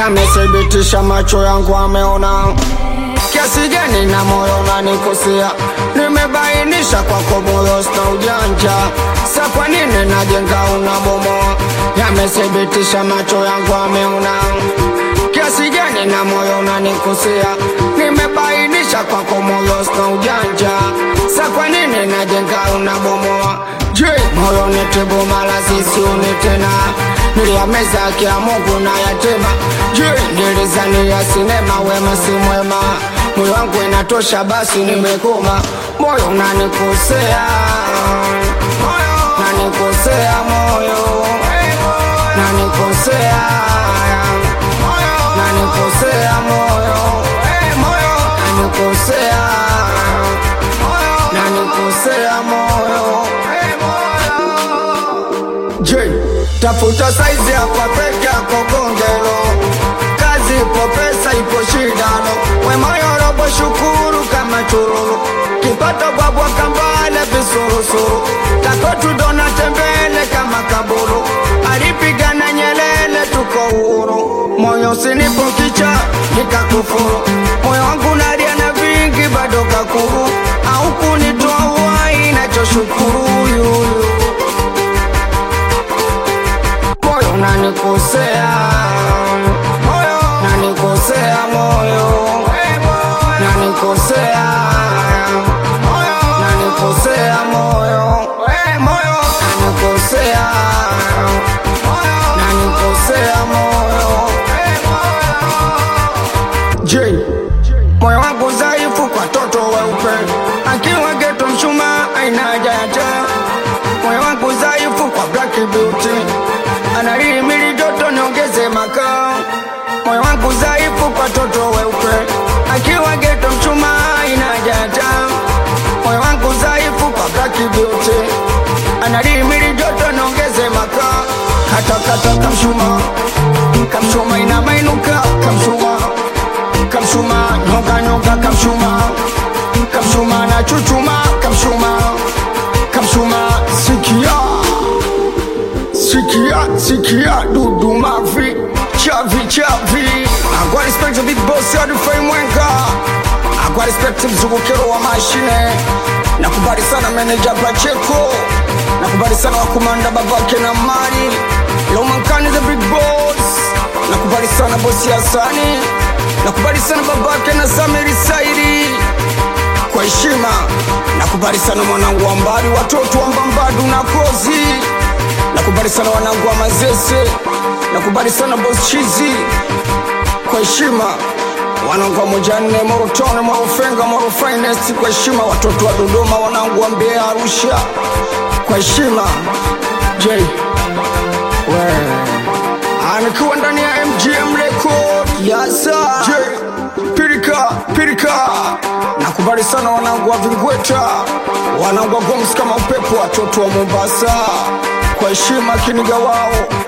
yamethibitisha macho yangu ameona kiasi gani na moyo unanikosea nimebainisha kwako moyo sina ujanja sa kwa nini najenga unabomoa yamethibitisha macho yangu ameona kiasi gani na moyo unanikosea nimebainisha kwako moyo sina ujanja sa kwa nini najenga unabomoa je moyo nitibu mala sisiuni tena niliyameza kia mungu na yatima je nilizania sinema wema si mwema moyo wangu inatosha basi nimekoma moyo unanikosea nanikosea moyo nanikosea nanikosea moyo nanikosea nanikosea moyo je tafuta saizi hapa peke yako kongelo kazi ipo pesa ipo shidano wemoyorobo shukuru kama chururu kipato bwabwa kambale visurusuru takotudona tembele kama kaburu alipigana nyelele tuko uhuru moyo usinipo kicha nikakufuru moyo wangu nalia na vingi bado kakuru au kunitoa uhai nachoshukuru yuyu moyo unanikosea moyo nanikosea moyo nanikosea moyo nanikosea moyo moyo nanikosea nanikosea moyo je moyo wangu dhaifu kwa toto weupe akiwa geto mshuma aina haja ya taa moyo wangu dhaifu kwa black beauty analihimili joto niongeze makaa moyo wangu dhaifu kwa toto weupe akiwa geto mchuma inajata moyo wangu dhaifu kwa black beauty analihimili joto niongeze makaa kata kata kamshuma kamshuma ina mainuka kamshuma kamshuma nyonga nyonga kamshuma kamshuma na chuchuma kamshuma kamshuma sikia sikia sikia dudu mavi chavi chavi agwa respect big boss adufai mwenga agwa respect mzungukero wa mashine nakubali sana meneja pacheko nakubali sana wakumanda babake na mali lomankani the big boss nakubali sana bosi hasani nakubali sana babake na samiri saidi kwa heshima nakubali sana mwanangu wa mbali watoto wa mbambadu na kozi nakubali sana wanangu wa mazese nakubali sana bos chizi kwa heshima wanangu wa mojanne morotone morofenga morofinest kwa heshima watoto wa dodoma wanangu wa mbea arusha kwa heshima j anikiwa ndani ya mgm record yasa j pirika pirika nakubali sana wanangu wa vingweta wanangu wa goms kama upepo watoto wa mombasa kwa heshima kiniga wao